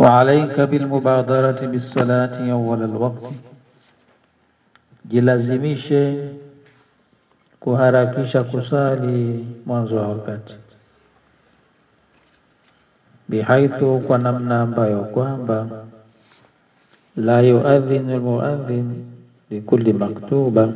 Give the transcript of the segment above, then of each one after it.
Waalaika bilmubadarati bisalati awala alwaqti, jilazimishe kuharakisha kusali mwanzo wa wakati, bihaithu, kwa namna ambayo kwamba la yuadhinu almuadhin likulli maktuba,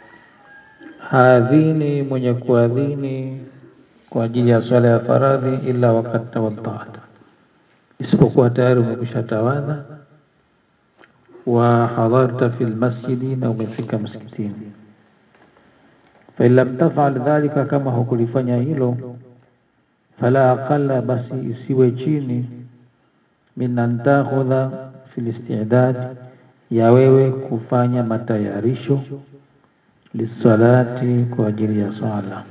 haadhini mwenye kuadhini kwa ajili ya swala ya faradhi illa wakati tawadhata, isipokuwa tayari umekwisha tawadha wa hadharta fi lmasjidi, na umefika msikitini. Fain lam tafal dhalika, kama hukulifanya hilo, fala aqalla, basi isiwe chini min an takhudha fi listidad, ya wewe kufanya matayarisho lisalati, kwa ajili ya swala,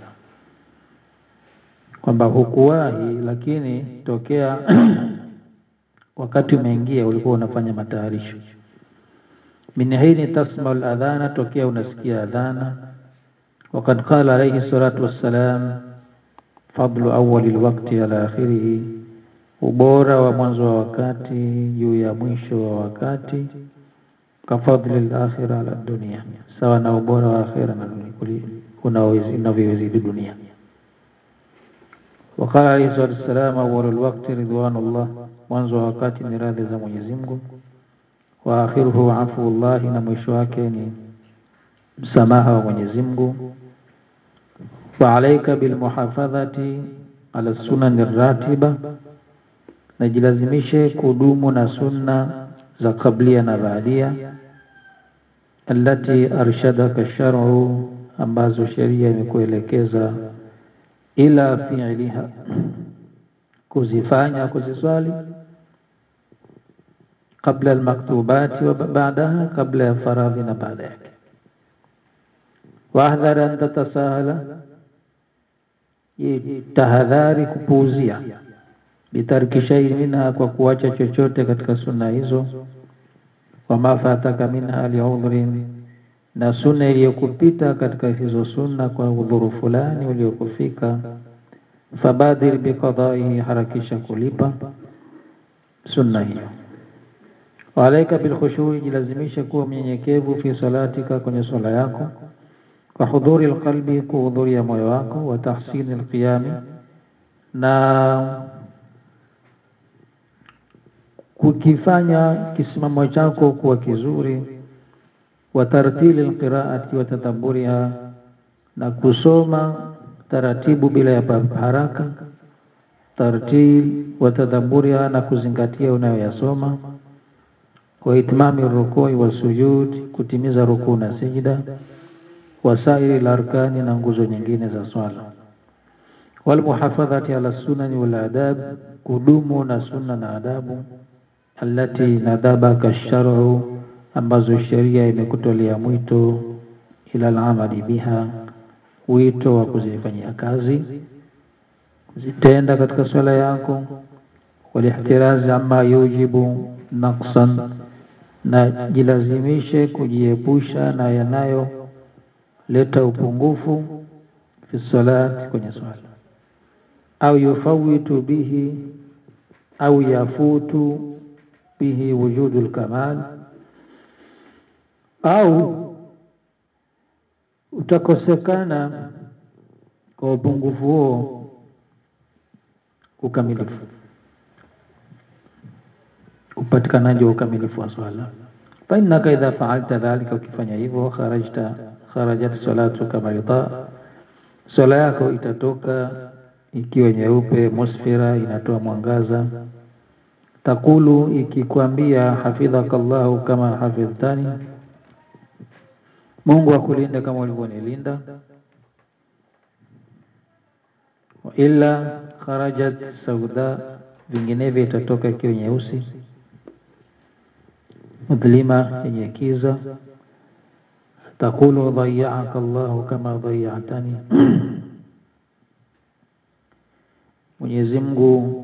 kwamba hukuwahi, lakini tokea wakati umeingia ulikuwa unafanya matayarisho min hini tasmau ladhana, tokea unasikia adhana. Wakad qala alayhi salatu wassalam, fadlu awali lwakti ala akhirihi, ubora wa mwanzo wa wakati juu ya mwisho wa wakati. Kafadli lakhira ala dunia, sawa na ubora wa akhira unavyozidi dunia. Waqala alayhi salatu wassalam, awalu lwakti ridwanullah, mwanzo wa wakati ni radhi za Mwenyezi Mungu wa akhiruhu afu llahi, na mwisho wake ni msamaha wa Mwenyezi Mungu. Wa alaika bilmuhafadhati ala sunani ratiba, najilazimishe kudumu na sunna za kablia na baadia. Allati arshadaka shar'u, ambazo sheria imekuelekeza ila fi'liha, kuzifanya kuziswali qabla almaktubati wa ba'daha, kabla ya faradhi na baada yake. Wahdhar an tatasahala, tahadhari kupuuzia, bitarki shay'in minha, kwa kuacha chochote katika sunna hizo. Wama fataka minha liudhrin, na sunna iliyokupita katika hizo sunna kwa udhuru fulani uliokufika. Fabadir biqadaihi, harakisha kulipa sunna hiyo. Waalaika bilkhushui, jilazimisha kuwa mnyenyekevu fi salatika, kwenye swala yako. Kwa hudhuri alqalbi, kuhudhuria moyo wako. Wa tahsini alqiyami, na kukifanya kisimamo chako kuwa kizuri. Wa tartili alqiraati wa tadabburiha, na kusoma taratibu bila ya haraka. Tartil wa tadabburiha, na kuzingatia unayoyasoma wa itmami rukui wa sujud, kutimiza rukuu na sijida. Wasairi larkani, na nguzo nyingine za swala. Walmuhafadhati ala sunani wal adab, kudumu na sunna na adabu. Allati nadabaka shar'u, ambazo sheria imekutolea mwito. Ila alamali biha, wito wa kuzifanyia kazi, kuzitenda katika swala yako. Walihtirazi amma yujibu naqsan na jilazimishe kujiepusha na yanayoleta upungufu fi salati, kwenye swala. Au yufawitu bihi, au yafutu bihi wujudu lkamal, au utakosekana kwa upungufu huo ukamilifu, upatikanaji wa ukamilifu wa swala fa innaka idha faalta dhalika, ukifanya hivyo, kharajta kharajat salatuka bayda, swala yako itatoka ikiwa nyeupe, musfira, inatoa mwangaza. Takulu, ikikwambia hafidhaka Allahu kama hafidhtani, Mungu akulinda kama ulivyonilinda. Wa illa kharajat sauda, vinginevyo itatoka ikiwa nyeusi mudhlima yenye kiza. Takulu dhayya'aka Allahu kama dhayya'tani, Mwenyezi Mungu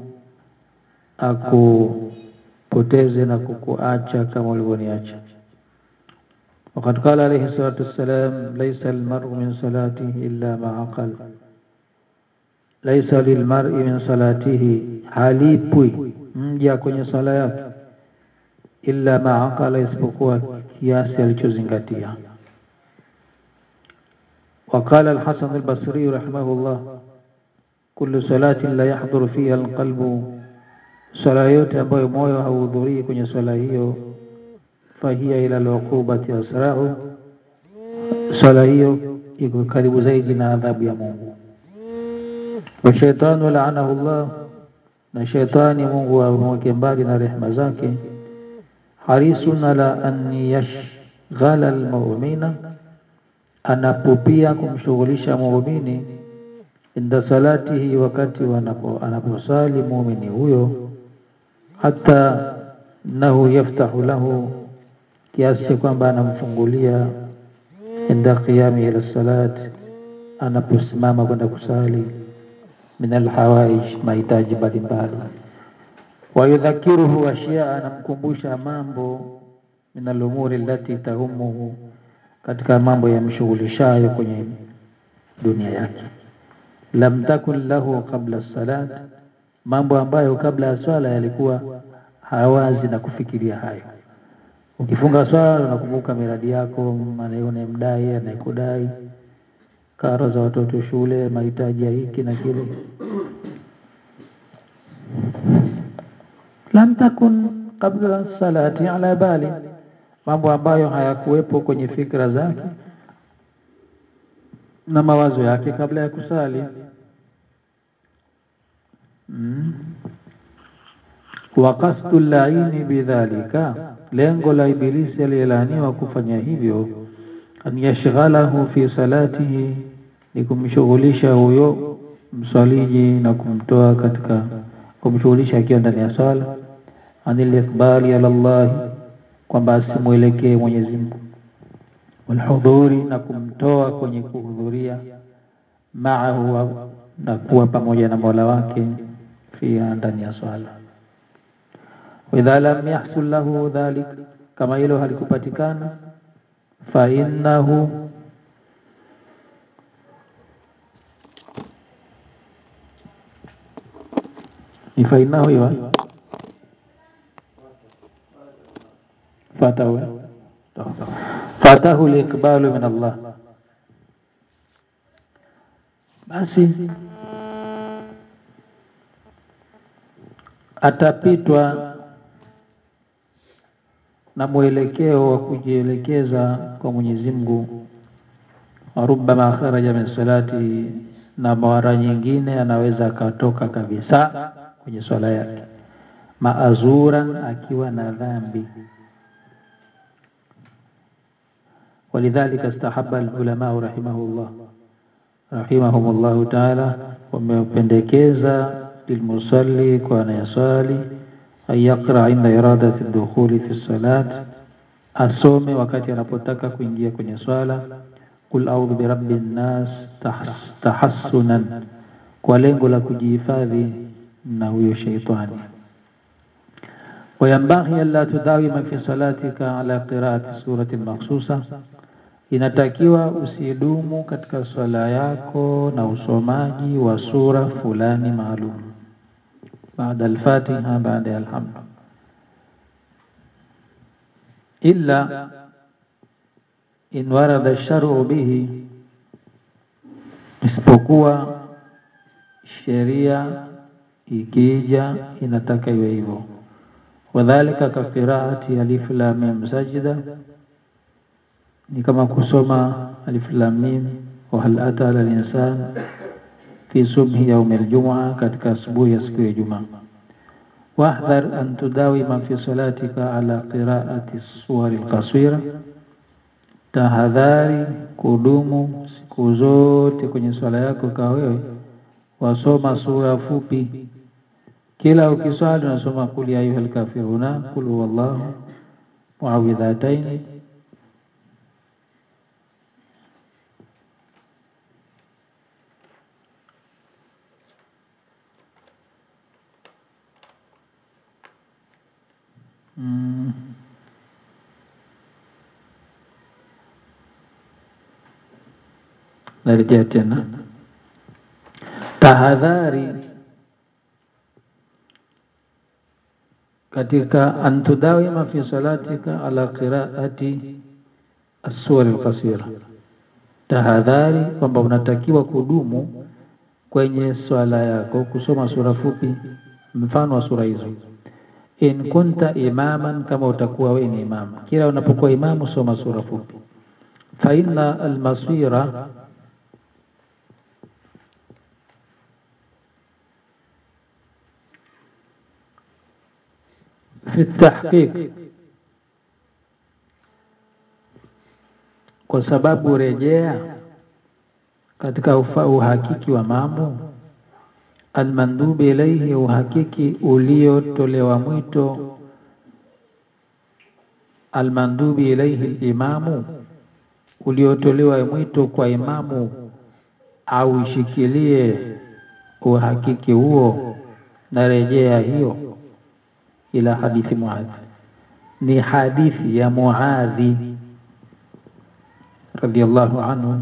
akupoteze na kukuacha kama ulivyoniacha. Waqad qala alayhi salatu wassalam, laysa almar'u min salatihi illa ma aqal, laisa lilmar'i min salatihi, halipwi mja kwenye sala yake illa ma aqala, isipokuwa kiasi alichozingatia. Waqala Alhasan Albasri rahimahullah, kullu salatin la yahdhuru fiha alqalbu, sala yote ambayo moyo hauhudhurii kwenye swala hiyo, fahiya ila al'uqubati asra'u, swala hiyo iko karibu zaidi na adhabu ya Mungu. Wa shaitanu laanahu Allah, na shaitani Mungu amweke mbali na rehema zake. Harisun ala an yashghala almu'mina, anapopia kumshughulisha muumini inda salatihi, wakati wanapo anaposali muumini huyo, hata nahu yaftahu lahu, kiasi cha kwamba anamfungulia inda qiyami ila salat, anaposimama kwenda kusali min alhawaij, mahitaji mbalimbali. Wayudhakiruhu ashyaa, anamkumbusha mambo min alumuri allati tahumuhu, katika mambo yamshughulishayo kwenye dunia yake. Lam takun lahu qabla salat, mambo ambayo kabla ya swala yalikuwa hawazi na kufikiria hayo. Ukifunga swala unakumbuka miradi yako, unayemdai, anayekudai, karo za watoto shule, mahitaji ya hiki na kile. Lam takun qabla salati ala bali, mambo ambayo hayakuwepo kwenye fikra zake na mawazo yake kabla ya kusali. Mm. Wa qasdu laini bidhalika, lengo la Ibilisi aliyelaaniwa kufanya hivyo, an yashghalahu fi salatihi, ni kumshughulisha huyo msaliji na kumtoa katika, kumshughulisha akiwa ndani ya sala, anil iqbali ala Allah, kwamba asimwelekee Mwenyezi Mungu, walhudhuri, na kumtoa kwenye kuhudhuria, maahu, na kuwa pamoja na Mola wake, fiha, ndani ya swala Waidha lam yahsul lahu dhalik, kama hilo halikupatikana, fa innahu ni fa innahu iwa fatahu fatahu liqbalu min Allah, basi atapitwa na mwelekeo wa kujielekeza kwa Mwenyezi Mungu. Warubama kharaja min salati, na mara nyingine anaweza akatoka kabisa kwenye swala yake, maazuran, akiwa na dhambi. Walidhalika istahaba alulama rahimahullah rahimahumullahu taala, wamependekeza lilmusalli, kwa anayaswali an yaqra inda iradati dukhuli fi salat, asome wakati anapotaka kuingia kwenye swala, qul a'udhu birabbi nnas tahassunan, kwa lengo la kujihifadhi na huyo sheitani. Wayambaghi alla tudawima fi salatika ala qiraati surati makhsusa, inatakiwa usidumu katika swala yako na usomaji wa sura fulani maalum baada al-Fatiha, baada ya alhamd, illa in warada shar'u bihi, isipokuwa sheria ikija inataka iwe hivyo. Wadhalika ka qiraati alif lam mim sajda, ni kama kusoma alif lam mim wa hal ata ala al-insan fi subhi yaum al-jum'a, katika asubuhi ya siku ya Ijumaa. Wahdhar an tudawima fi salatika ala qiraati suwari al-qasira, tahadhari kudumu siku zote kwenye swala yako, kawa wewe wasoma sura fupi. Kila ukiswali unasoma kul ya ayyuhal kafiruna, kul huwallahu, muawidhataini Mm. Narejea tena tahadhari katika antudawima fi salatika ala qiraati as-suwar al-qasira, tahadhari kwamba unatakiwa kudumu kwenye swala yako kusoma sura fupi, mfano wa sura hizo. In kunta imaman, kama utakuwa wewe ni imam, kila unapokuwa imamu soma sura fupi. Fa inna al-masira fi tahqiq, kwa sababu rejea katika ufa, uhakiki wa mambo almandubi ilaihi, uhakiki uliotolewa mwito almandubi ilaihi limamu, uliotolewa mwito kwa imamu au ishikilie uhakiki huo na rejea hiyo ila hadithi Muadhi, ni hadithi ya Muadhi radhiyallahu anhu,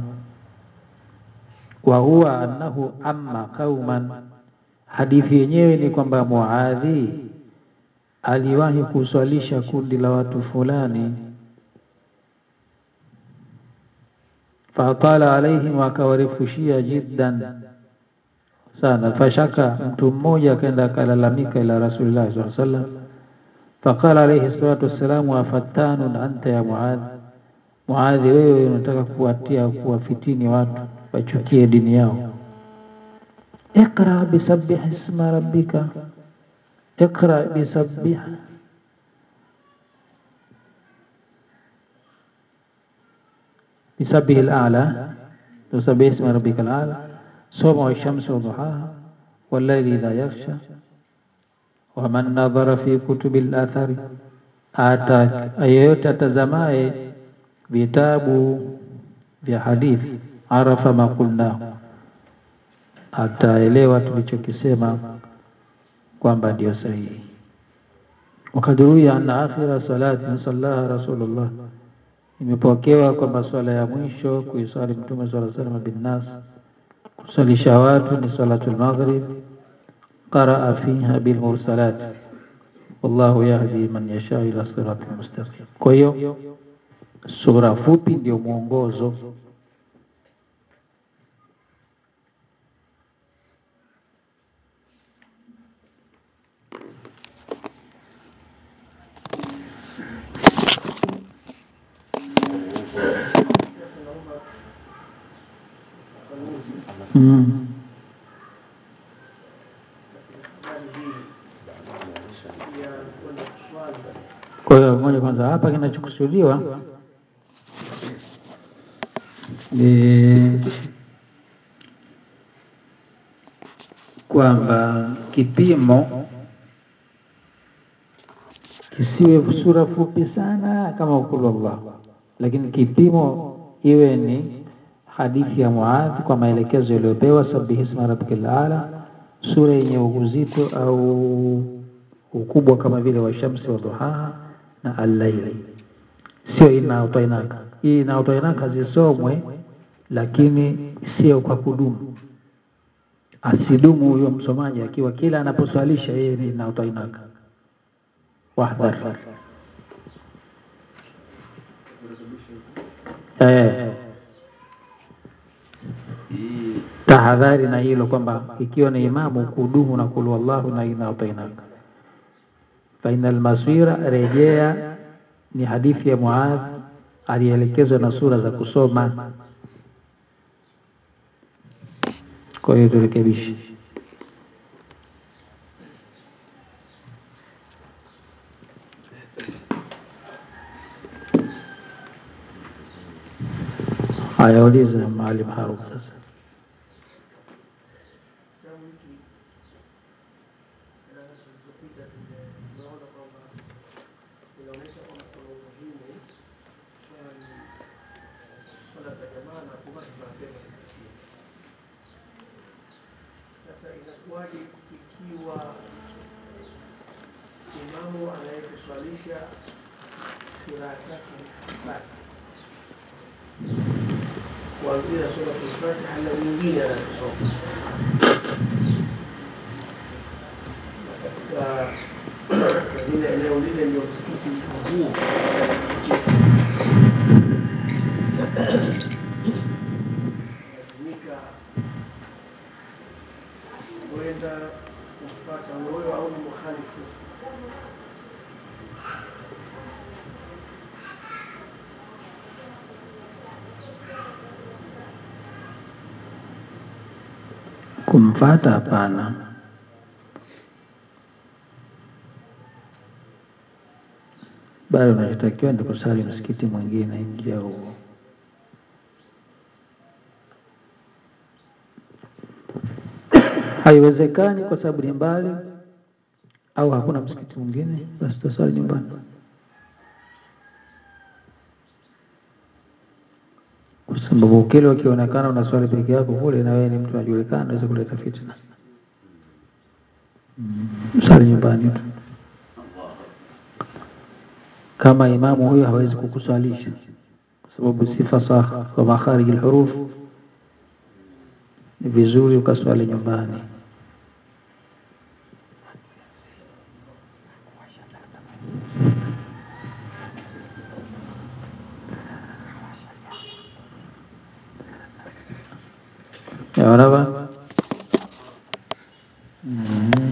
wa huwa annahu amma qauman, hadithi yenyewe ni kwamba Muadhi aliwahi kuswalisha kundi la watu fulani, fatala alaihim, akawarefushia jiddan sana, fashaka, mtu mmoja akaenda akalalamika ila Rasulillah sallallahu alaihi wasallam, faqala alaihi salatu wassalamu, afattanun anta ya Muadh, Muadhi, wewe unataka kuwatia kuwafitini watu wachukie dini yao. Iqra bisabbih isma rabbika, iqra bisabbih bisabbih al-a'la, tusabbih isma rabbika al-a'la, soma washamsi waduhaha wallayli idha yaghsha waman nadhara fi kutubi al-athari, ata yeyote atazamaye vitabu vya hadithi arafa ma qulna, ataelewa tulichokisema kwamba ndio sahihi. Wakad ruwiya anna akhira salatin sallaha Rasulullah, imepokewa kwamba swala ya mwisho kuisali Mtume sallallahu alaihi wasallam binnas, kusalisha watu ni salatul maghrib, qaraa fiha bil mursalat wallahu yahdi man yasha ila siratil mustaqim. Kwa hiyo sura fupi ndio mwongozo mm. Kwa hiyo moja kwanza, hapa kinachokusudiwa ni kwamba kipimo kisiwe sura fupi sana kama ukulu Allah, lakini kipimo iwe ni hadithi ya Muadh kwa maelekezo yaliyopewa, sabihi isma rabbikal aala, sura yenye uzito au ukubwa kama vile washamsi wa duhaha na al-laili, sio ina utainaka. Hii ina utainaka zisomwe, lakini sio kwa kudumu. Asidumu huyo msomaji akiwa kila anaposwalisha yeye ni ina utainaka. Wahdhar eh, tahadhari na hilo kwamba ikiwa ni imamu kudumu na kulu wallahu na ina utainaka fainal maswira, rejea ni hadithi ya Muadh alielekezwa na sura za kusoma. Kwa hiyo turekebishe. Haya, uliza Maalim Harub sasa. Sasa inakuwaje ikiwa imamu anayekuswalisha kiraa chake Fatiha kuanzia suratul Fatiha na nyingine anasoma ya huenda kufuata wewe au ni mukhalifu kumfata hapana. Bali unachotakiwa ni kusali msikiti mwingine nje ya huo. Haiwezekani kwa sababu ni mbali au hakuna msikiti mwingine, basi tutasali nyumbani. Kwa sababu kile ukionekana unaswali peke yako kule, na wewe ni mtu unajulikana, unaweza kuleta fitna. Mm, Sali nyumbani tu. Kama imamu huyo hawezi kukuswalisha kwa sababu si fasaha wa makharij alhuruf, ni vizuri ukaswali nyumbani. Yaona ba